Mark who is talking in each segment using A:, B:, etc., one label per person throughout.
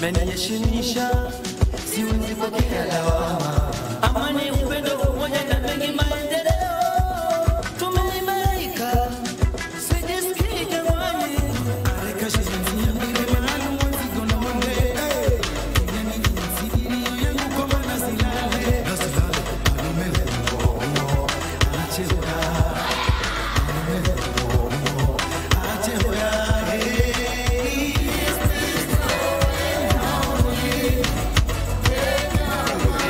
A: unaniheshimisha, siwezi pokea lawama. Amani, upendo, umoja na mengi maendeleo, tumeimarika, sijisikii jamani.
B: Hey,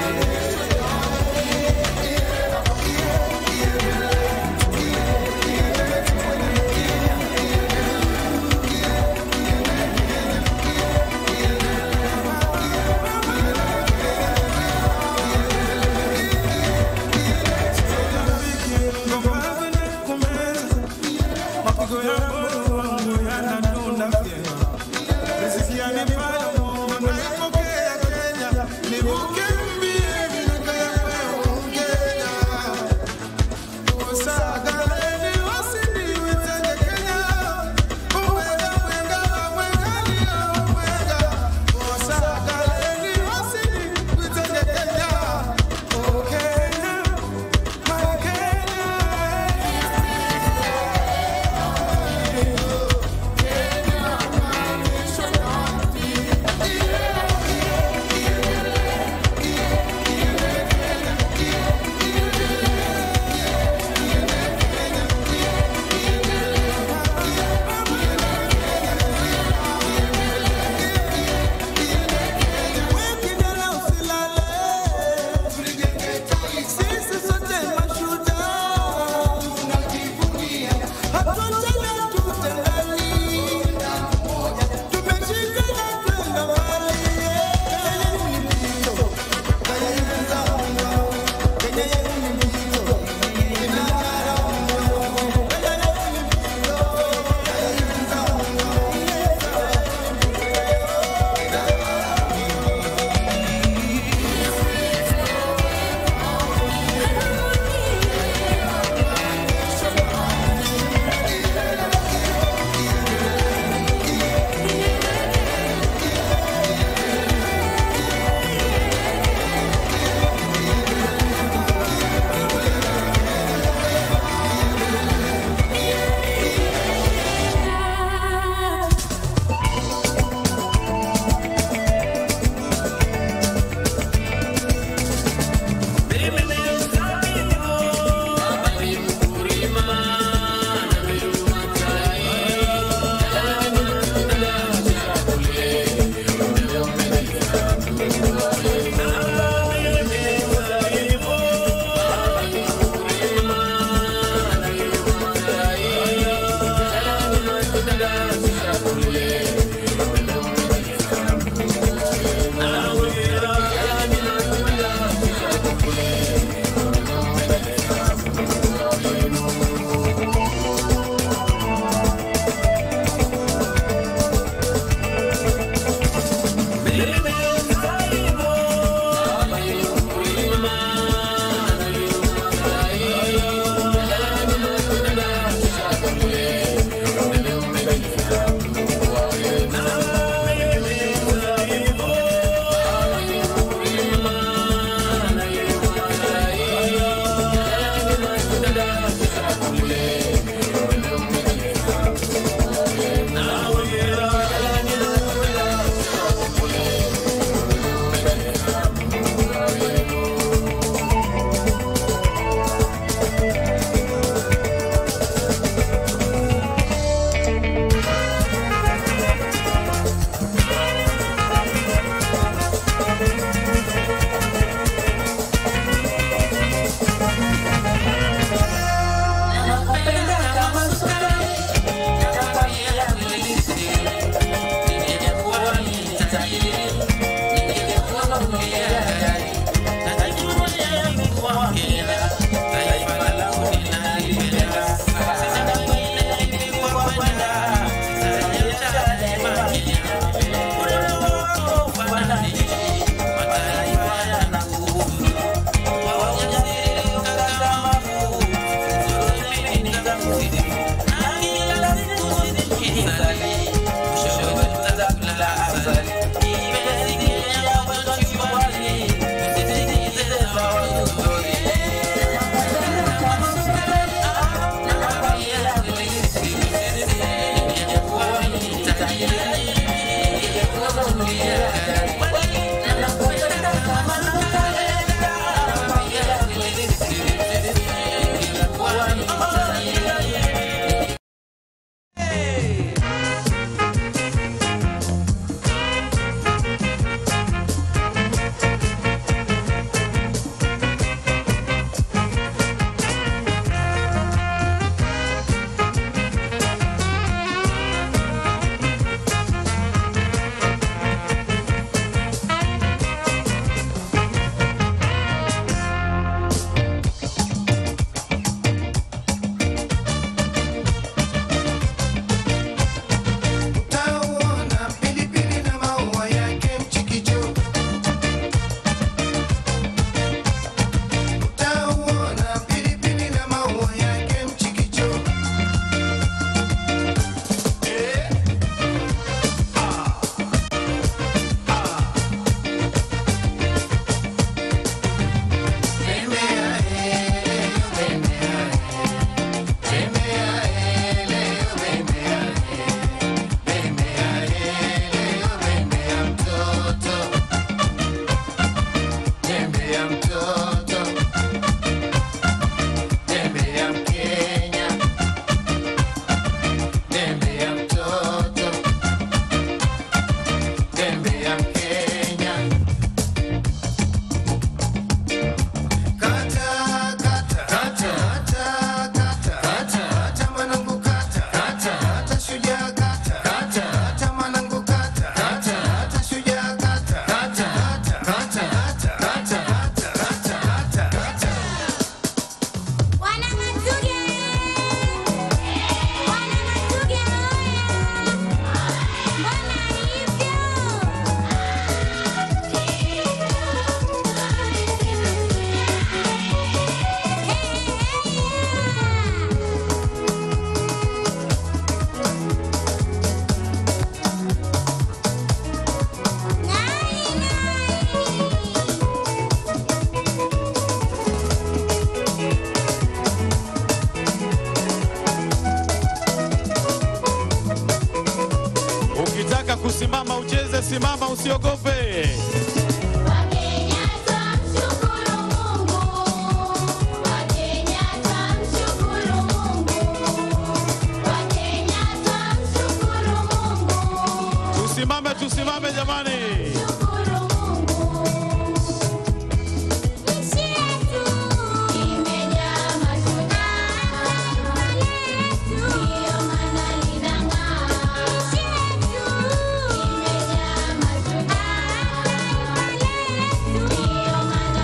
B: simama, usiogope.
C: Wakenya twamshukuru Mungu, Wakenya twamshukuru Mungu, Wakenya twamshukuru Mungu,
B: Tusimame, tusimame jamani.
C: shukuru Mungu. Nchi yetu imejaa mashujaa, taifa letu ndiyo maana linang'aa. Nchi yetu imejaa mashujaa, taifa letu ndiyo maana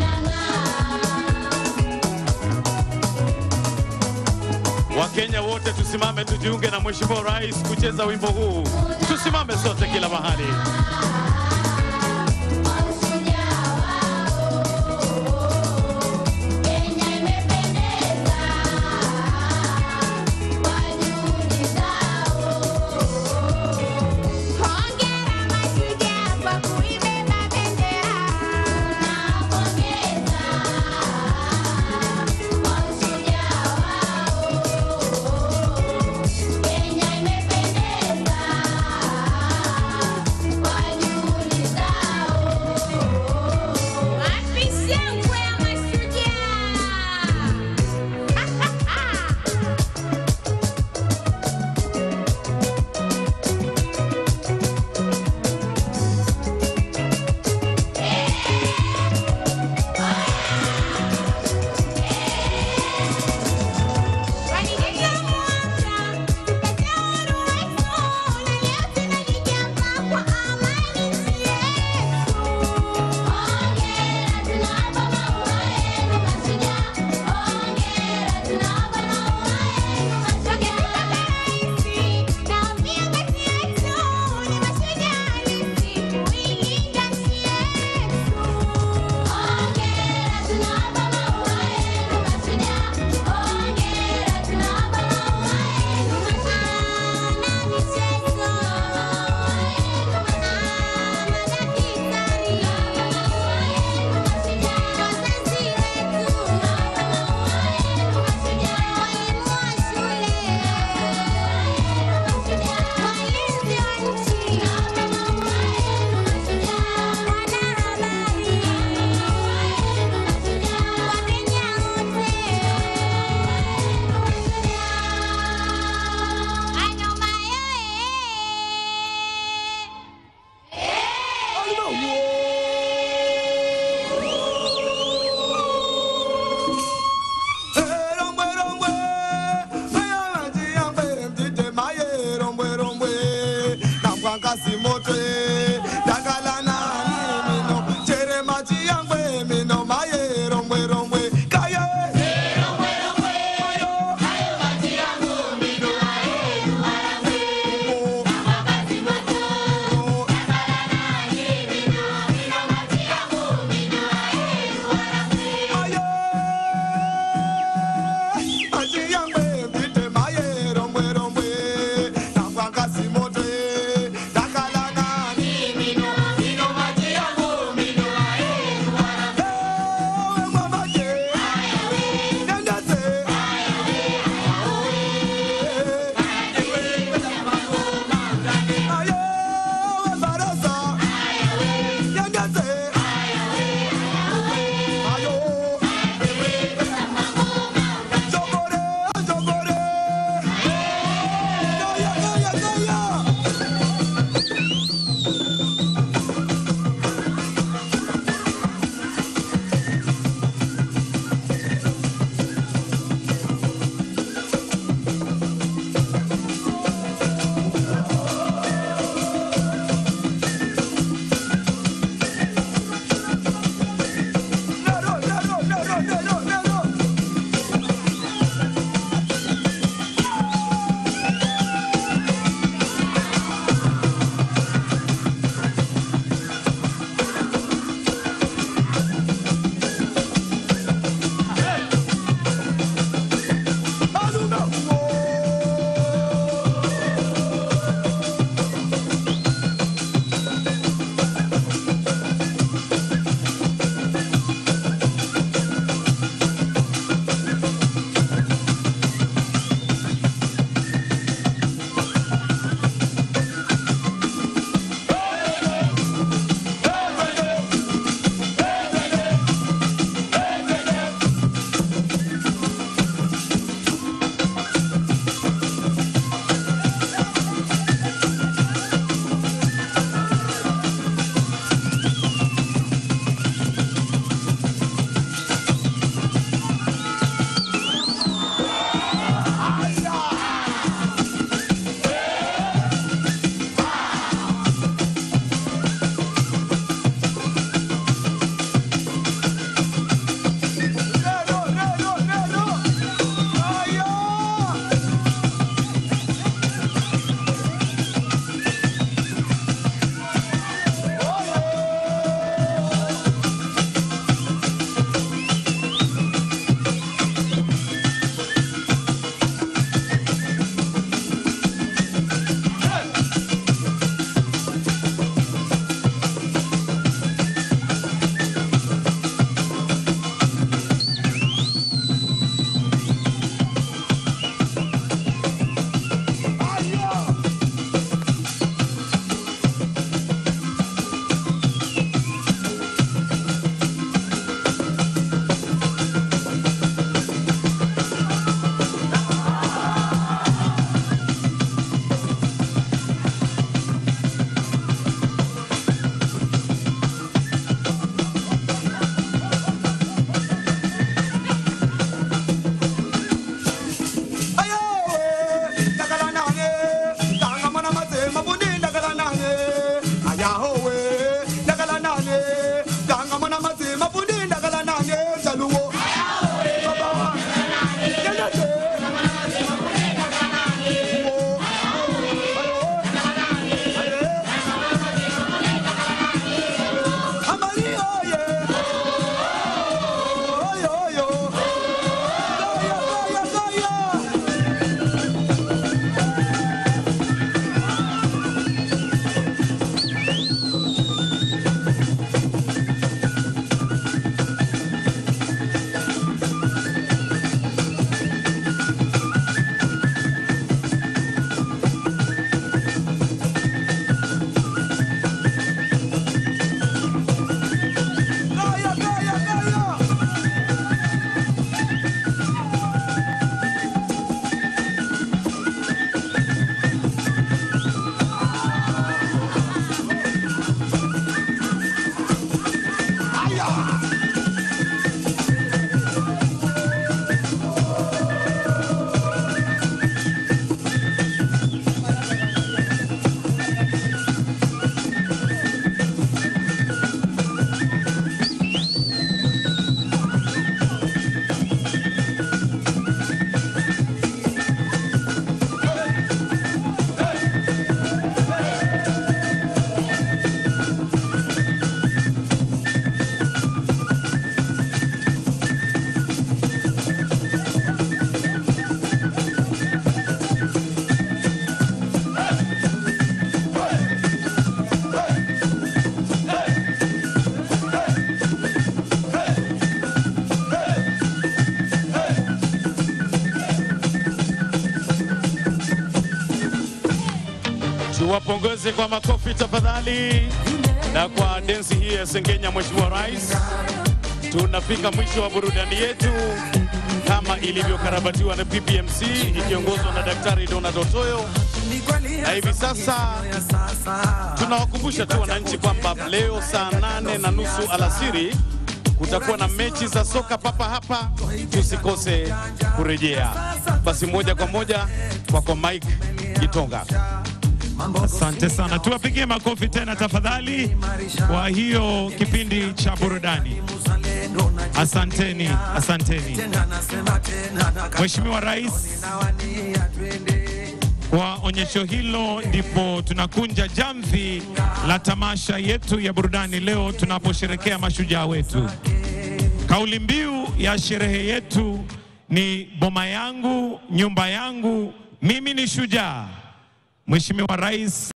C: linang'aa.
B: Wakenya wote tusimame, tujiunge na Mheshimiwa Rais kucheza wimbo huu. Tusimame sote kila mahali.
C: Kenya imependeza kwa juhudi zao. Hongera mashujaa kwa kuibeba bendera. Tunawapongeza kwa ushujaa wao. Kenya imependeza kwa juhudi
B: Tuwapongeze kwa makofi tafadhali, na kwa densi hii ya Sengenya, Mheshimiwa Rais. Tunafika mwisho wa burudani yetu kama ilivyokarabatiwa na PPMC ikiongozwa na Daktari Donald Otoyo, na hivi sasa tunawakumbusha tu wananchi kwamba leo saa nane na nusu alasiri kutakuwa na mechi za soka papa hapa, tusikose kurejea. Basi moja kwa moja kwako Mike Gitonga.
D: Asante sana, tuwapigie makofi tena tafadhali kwa hiyo kipindi cha burudani. Asanteni, asanteni. Mheshimiwa Rais, kwa onyesho hilo ndipo tunakunja jamvi la tamasha yetu ya burudani leo tunaposherekea mashujaa wetu. Kauli mbiu ya sherehe yetu ni boma yangu, nyumba yangu, mimi ni shujaa. Mheshimiwa Rais